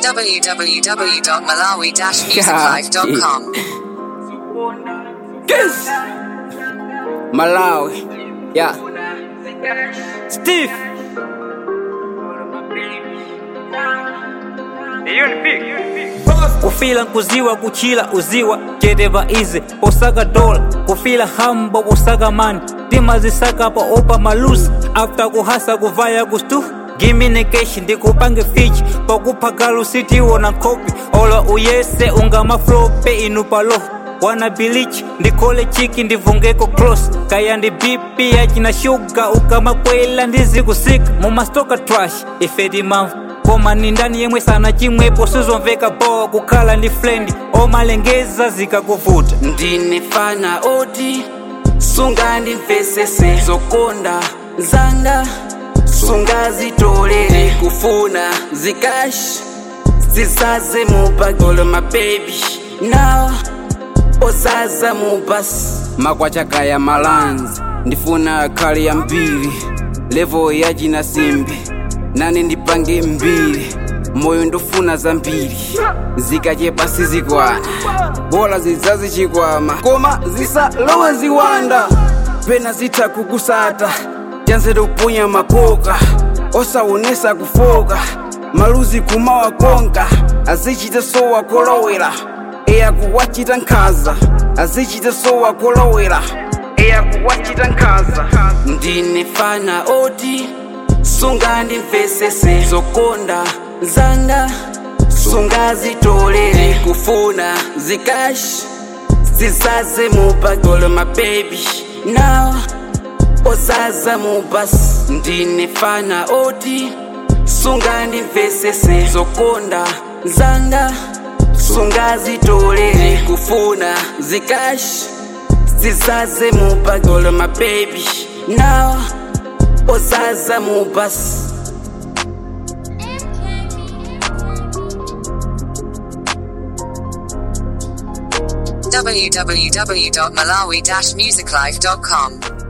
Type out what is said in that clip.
www.malawi-musiclife.com. Yes. Malawi. Yeah. Steve. kufila nkuziwa kuchila uziwa jedeva ize posaka dola kufila hambo posaka mani tima zisaka pa opa malusi after kuhasa kuvaya kustu giminekeshi ndikupange fichi pakuphakala sitiwona nkopi ola uyese ungamaflope inupalo wana bilichi ndikhole chiki ndivungeko cross kaya ndi bipi yachina shuga ukamakwela ndizikusika mumastoka trash ifeti mamvu koma ni ndani yemwe sana chimwepo sizomveka bowa kukhala ndi flendi omalengeza zikakuvuta ndinefana oti sunga ndimvesese zokonda zanga sunga zitolere kufuna zikashi zisaze mupagolo mabebi nawa osaza mubasi makwachakaya malanzi ndifuna khali ya mbiri levo yachina simbi nane ndipange mbiri moyo ndofuna zambiri zikachepa sizikwana bola zidzazichikwama koma zisalowe ziwanda pena zitha kukusata chanzere upunya makoka osaonesa kufoka maluzi kumawa konka azichita sowa kolowera eya kuwachita nkhaza azichita sowa kolowera eya kuwachita nkhaza ndinefana oti sunga ndimvesese zokonda zanga sunga zitolere kufuna zikashi zisaze mupagolo mabebi nawa osaza mubasi ndinefana oti sunga ndimvesese zokonda zanga sunga zitolere kufuna zikashi zisaze mupagolo mabebi nawa osaza mubasi www.malawi-musiclife.com.